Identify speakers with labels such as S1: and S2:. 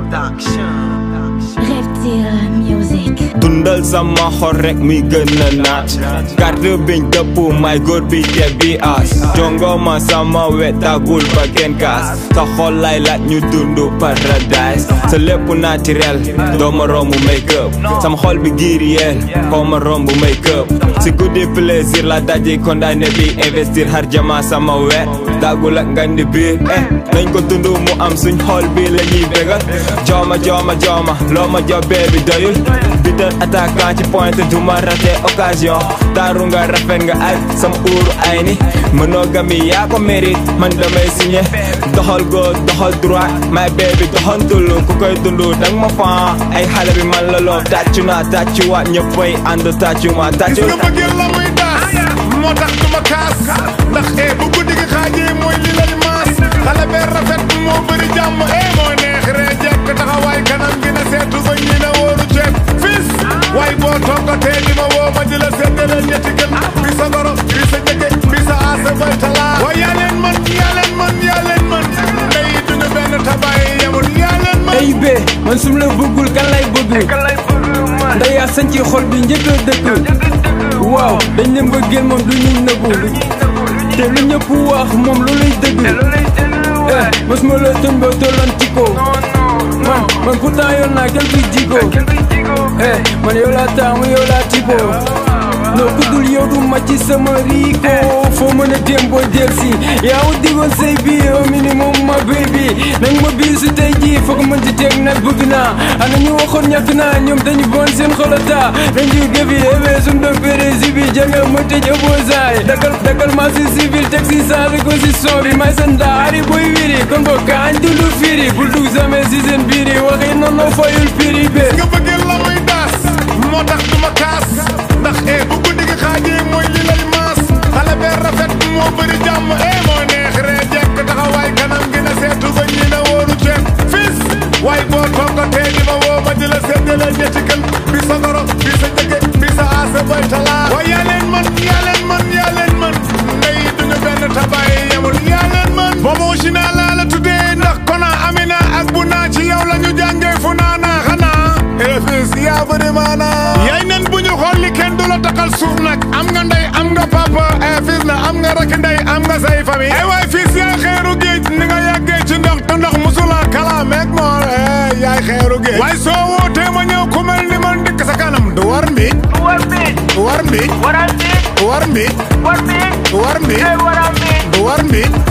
S1: Reptile Music.
S2: dundal sama xol rek muy gën a naat carte biñ dëpp may góor bi te bi as jongo ma sama wetagul ba kenn kaas sa xol lay laaj ñu dund paradise sa lépp naturel doo ma romb make up sama xol bi giir yeel koo ma romb make up si guddi plaisir la daji condamné bi investir har jama sama wet dagul ak ngandi biir eh nañ ko dund mu am suñ xol bi la ñuy bégal jooma jooma jooma loo ma job bi doyul bital attaquant ci pointe du ma raté occasion taaru nga rafet nga ay sama uuru ay ni monogamie yaa ko mérite man damay signé doxal gauche doxal droite my baby doxantul ku koy dund dang ma fan ay xale bi man la loo tàccu naa tàccu waat ñëppay ànd tàccu ma
S3: gis
S2: tàccu
S3: nga bëggee la muy daas moo tax du ma kaas ndax eh bu guddi gi xaajee mooy li lay maas xale bee rafet moo bëri jàmm eh moo neex ree jekk taxawaay kanam gi na seetu ba ñi na wóoru ceeb fis waay boo toogatee di ma woo ma di la séddale ñetti gën bi sa goro bi sa jëkke bi sa aasa bay talaa waay yaa leen man yaa leen man yaa leen man ndey duñu benn tabaay yemul yaa leen man
S4: ay be man sum la bëggul kan lay bëgg nday yaa sañ ci xol bi njëkk a dëkk waaw dañ leen bëggeel moom du ñu nëbbu te lu ñëpp wax moom lu lay dëgg eh mos ma la tën ba tolloon ci ko man man pourtant yor naa quelques jiko eh man yow laa taamu yow laa tipo noo kuddul yow du ma ci sama riiko foo mën a dem booy del si yaa wu digoon say biir au minimum ma baby nag ma biir su tey jii foog mën ci teg nag bëgg naa ana ñu waxoon ñàkk naa ñoom dañu bon seen xolata dañu gëfi ebe suñ doon pérési bi janga ma tëj opposant yi dakal dakal ma si civil teg si changé ko si son bi may seen daari boy wiri kon ko kaañ dundu firi bul dugg jamais si seen biiri waxi noonu fayul piri be
S3: nga bëggee la muy daas moo tax du ma kaas ndax eh bu guddi gi xaajee mooy li lay maas xale bee rafet moo bëri jàmm eh moo neex ree jekk taxawaay kanam gi na seetu ba ñi na wóoru ceeb fis waay boo toogatee di ma woo ma di la séddale ñetti gën bi sa goro bi sa jëkke bi sa aasa bay talaa waay yaa leen man yaa leen man yaa leen man ndey duñu benn tabaay yemul yaa leen man boobu si naa laa la tuddee ndax kona amina ak bu naa ci yow la ñu jàngee fu naa naa xanaa efis yaa bëri maanaa yaay nen bu ñu xool li kenn du la taxal suuf nag am nga ndey am nga papa efis na am nga rakk ndey am nga say famille ay waay fis yaay xeeru géej ni nga yàggee ci ndox te ndox musula kalaameeg moor eh yaay xeeru géej waaye soo wootee ma ñëw ku mel ni man dikk sa kanam du war mbiic du war mbiic du war mbiic du war mbiic du war mbiic du war mbiic